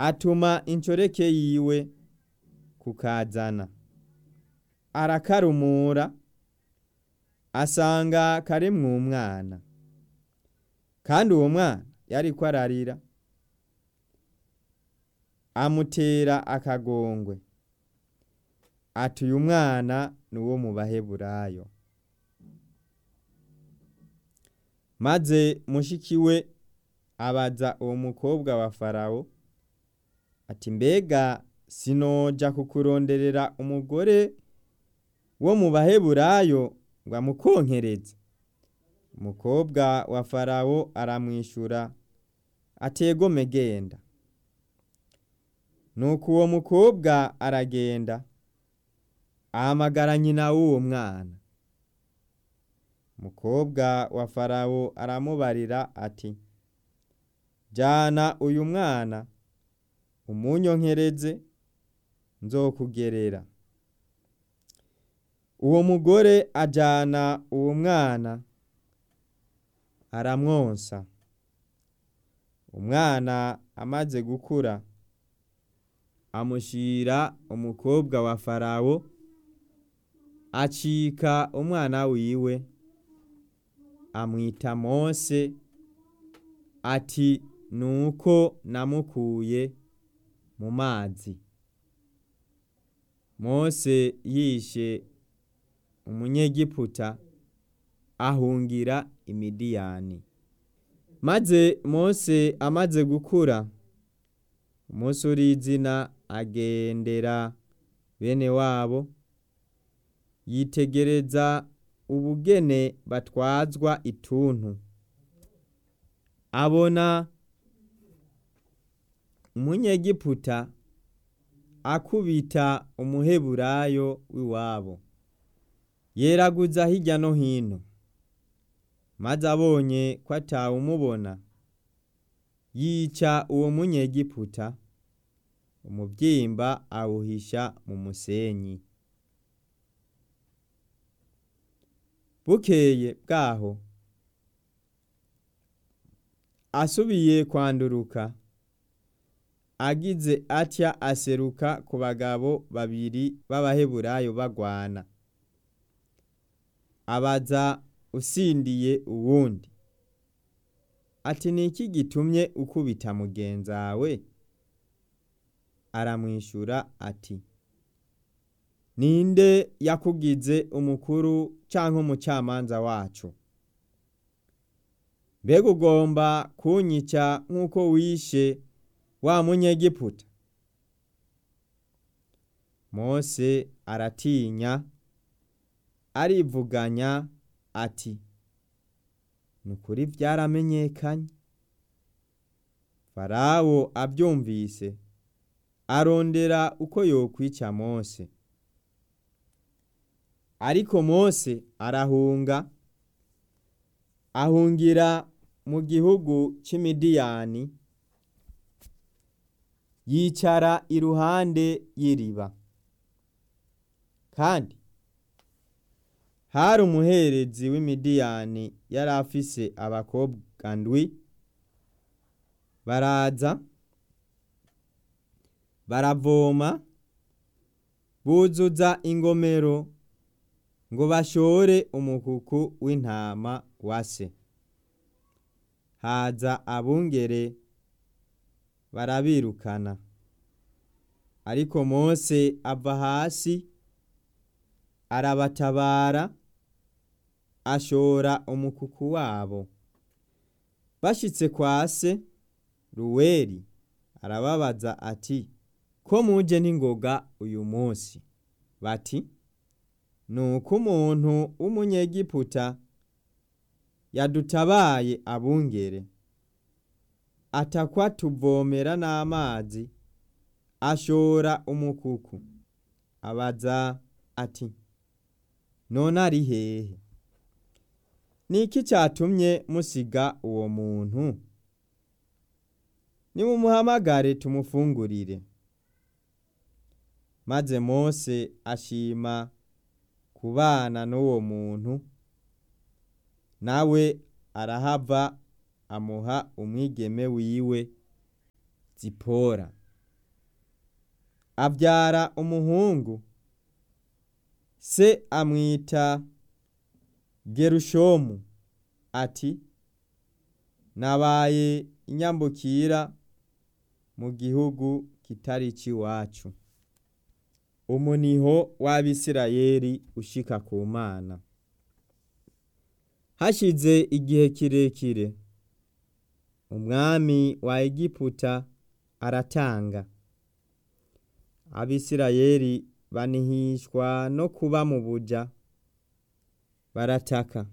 atuma inshoreke yiwe kukazana arakarumura asanga karimwo umwana kandi uwo mwana yariko ararira amutera akagongwe ati uyu mwana ni uwo mu baheburayo maze mushiki we abaza uwo mukobwa wa farawo ati mbega sinoja kukuronderera umugore wo mu baheburayo ngo amukonkereze umukobwa wa farawo aramwishura ategome genda nuko uwo mukobwa aragenda ahamagara nyina w'uwo mwana umukobwa wa farawo aramubarira ati jana uyu mwana umunyonkereze nzokugerera uwo mugore ajana uwo mwana aramwonsa umwana amaze gukura amushira umukobwa wa farawo acika umwana wiwe amwita mose ati nuko namukuye mu mazi mose yishe umunyegiputa ahungira imidiyani maze mose amaze gukura umunsi urizina agendera bene wabo yitegereza ubugene batwazwa ituntu abona umunyegiputa akubita umuheburayo w'iwabo yeraguza hirya no hino maze abonye ko atawumubona yica uwo munyegiputa umubyimba awuhisha mu musenyi bukeye bwaho asubiye kwanduruka agize atya aseruka ku bagabo babiri b'abaheburayo bagwana abaza usindiye uwundi ati ni iki gitumye ukubita mugenzawe aramwishura ati ninde yakugize umukuru canke umucamanza wacu mbega ugomba kunyica nk'uko wishe wa munyegiputa mose aratinya arivuganya ati ni ukuri vyaramenyekanye farawo avyumvise arondera uko yokwica mose ariko mose arahunga ahungira mu gihugu c'imidiyani yicara iruhande y'iriba kandi hari umuherezi w'imidiyani yari afise abakobwa ndwi baraza baravoma buzuza ingomero ngo bashore umukuku w'intama wa se haza abungere barabirukana ariko mose ava hasi arabatabara ashora umukuku wabo bashitse kwa se ruweri arababaza ati ko muje n'ingoga uyu munsi bati nuko umuntu w'umunyegiputa yadutabaye abungere atakwa tuvomera n'amazi ashora umukuku abaza ati none ari hehe niki cyatumye musiga uwo muntu nimumuhamagare tumufungurire maze mose ashima kubana n'uwo muntu nawe arahava amuha umwigeme wiwe zipora abyara umuhungu se amwita gerushomu ati nabaye inyambukira mu gihugu kitari ic'iwacu umuniho w'abisirayeli ushika ku mana hashize igihe kirekire umwami wa egiputa aratanga abisirayeli banihishwa no kuba mu buja barataka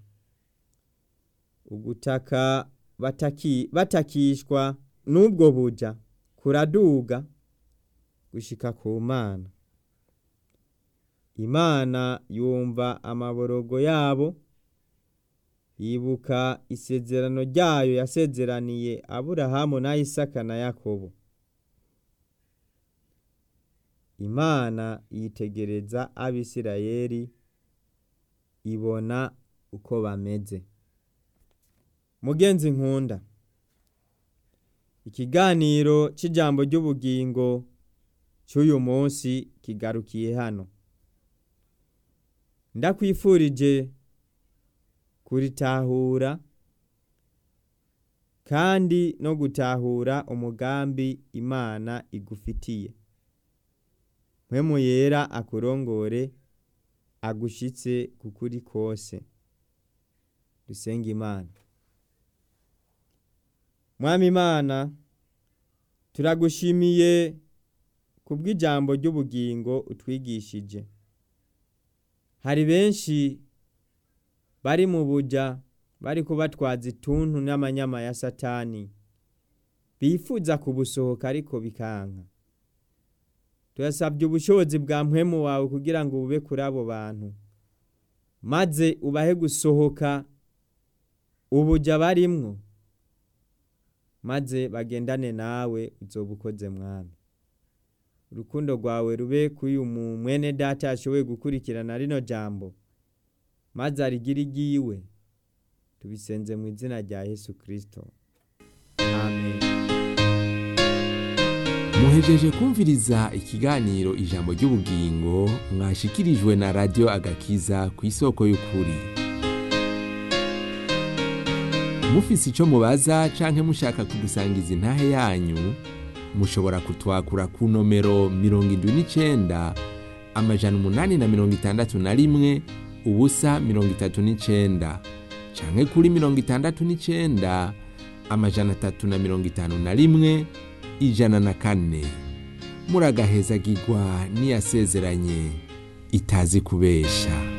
ugutaka bataki, batakishwa n'ubwo buja kuraduga gushika ku mana imana yumva amaborogo yabo yibuka isezerano ryayo yasezeraniye aburahamu na isaka na yakobo imana yitegereza abisirayeli ibona uko bameze mugenzi nkunda ikiganiro c'ijambo ry'ubugingo c'uyu munsi kigarukiye hano ndakwifurije kuritahura kandi no gutahura umugambi imana igufitiye mpwemu yera akurongore agushitse kukuri kose dusenga imana mwami imana turagushimiye kubw'ijambo ry'ubugingo utwigishije hari benshi bari mu buja bari kubatwaza ituntu n'amanyama ya satani bifuza kubusohoka ariko bikanka turasabye ubushobozi bwa mpwemu wawe kugira ngo bube kuri abo bantu maze ubahe gusohoka ubuja barimwo maze bagendane nawe uzoba ukoze mwami urukundo rwawe rube kuri uyu mwene data yashoboye gukurikirana rino jambo maze arigire igiwe tubisenze mu izina rya yesu kirisito amen muhejeje kumviriza ikiganiro ijambo ry'ubugingo mwashikirijwe na radiyo agakiza ku isoko y'ukuri mufise icyo mubaza canke mushaka kudusangiza intahe yanyu mushobora kutwakura ku nomero mirongo indwi n'icenda amajana umunani na mirongo itandatu na rimwe ubusa mirongo itatu n'icenda canke kuri mirongo itandatu n'icenda amajana atatu na mirongo itanu na rimwe ijana na kane muragahezagirwa n'iyasezeranye itazi kubesha